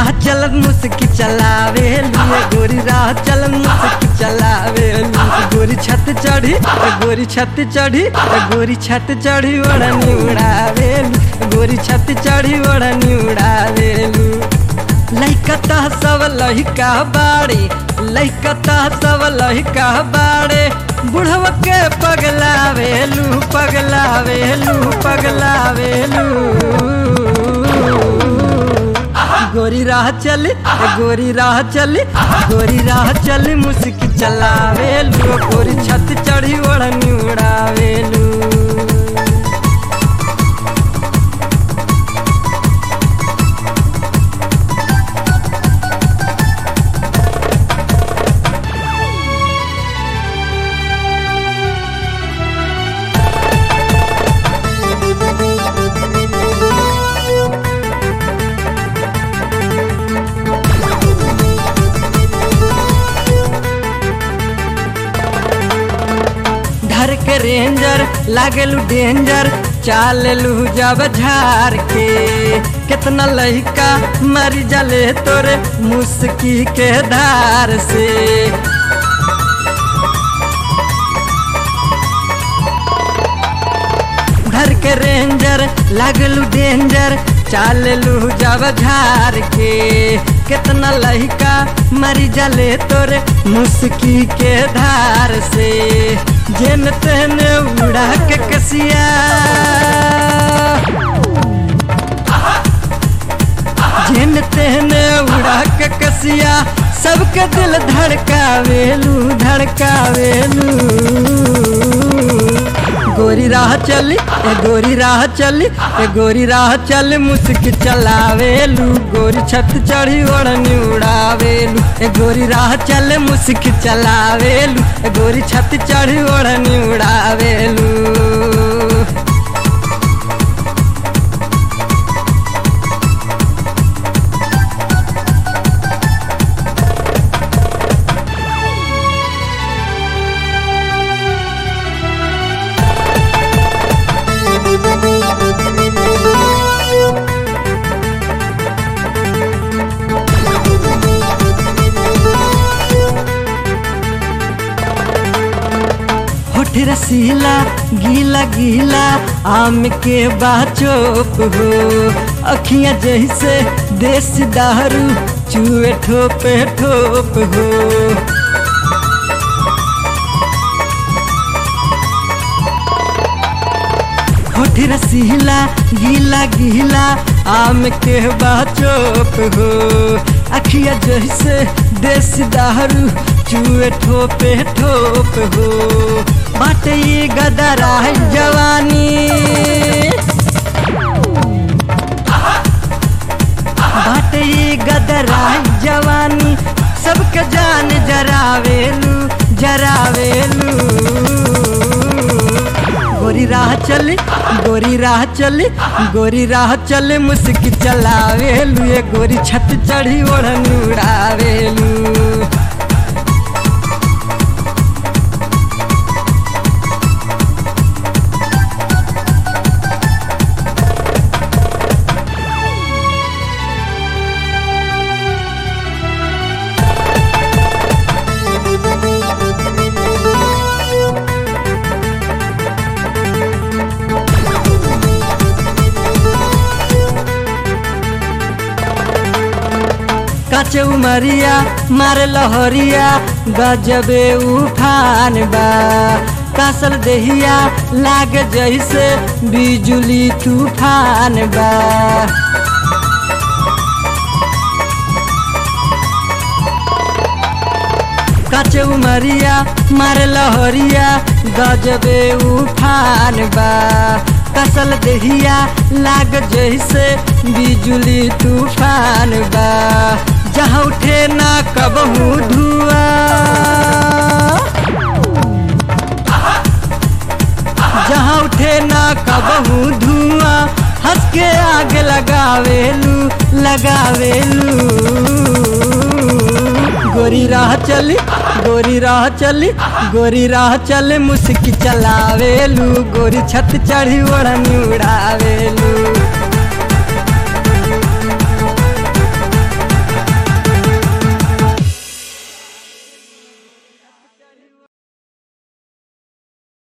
राह चलन मुस्की चलावे लू गोरी राह चलन मुस्की चलावे लू गोरी छत चढ़ी गोरी छत चढ़ी गोरी छत चढ़ी ओढ़नी उड़ावे लू गोरी छत चढ़ी ओढ़नी उड़ावे लू लइका तह सब लहिका बाड़े लइका तह सब लहिका बाड़े बुढ़व के पगलावेलू पगलावेलू पगलावेलू गोरी राह चली गोरी राह चली गोरी राह चली मुस्की चलावेलू गोरी छत चढ़ी ओढ़नी उड़ावेलू धर के रेंजर लागेलू डेंजर चाल लू जब झार के कितना लहिका मर जले तोरे मुस्की के धार से धर के रेंजर लागलू डेंजर चाल लू जब झार के कितना लहिका मरी जले तोरे मुस्की के धार से जेन तेन उड़ा के कसिया जेन तेन उड़ा के कसिया सबके दिल धड़कावेलू धड़कावेलू गोरी राह चली ए गोरी राह चली ए गोरी राह चली मुस्की चलावेलू गोरी छत चढ़ी ओढ़नी उड़ावेलू ए गोरी राह चले मुस्की चलावेलू ए गोरी छत चढ़ी ओढ़नी उड़ावेलू होठ रसीला गीला गीला आम के बाचोप हो अखियां जैसे देश दारू चूहे ठोपे ठोप हो होठ रसीला गीला गीला आम के बाचोप हो अखिया जैसे देश दारू चूहे ठोपे ठोप हो बाटे ये गदरा है जवानी बाटे ये गदरा है जवानी सबके जान जरावेलू जरावेलू गोरी राह चली गोरी राह चली गोरी राह चले मुस्की चलावेलू ये गोरी छत चढ़ी ओढ़नी उड़ावेलू काचे उमरिया मारे लहरिया गजबे उफान बा कासल देहिया लाग जैसे बिजुली तूफान बा काचे उमरिया मारे लहरिया गजबे उफान बा कसल देहिया लाग जैसे बिजुली तूफान बा जहाँ उठे ना कबहू धुआ जहाँ उठे ना कबहू धुआं हंस के आग लगावेलू लगावेलू गोरी राह चली गोरी राह चली गोरी राह चले मुस्की चलावेलू गोरी छत चढ़ी ओढ़नी उड़ावेलू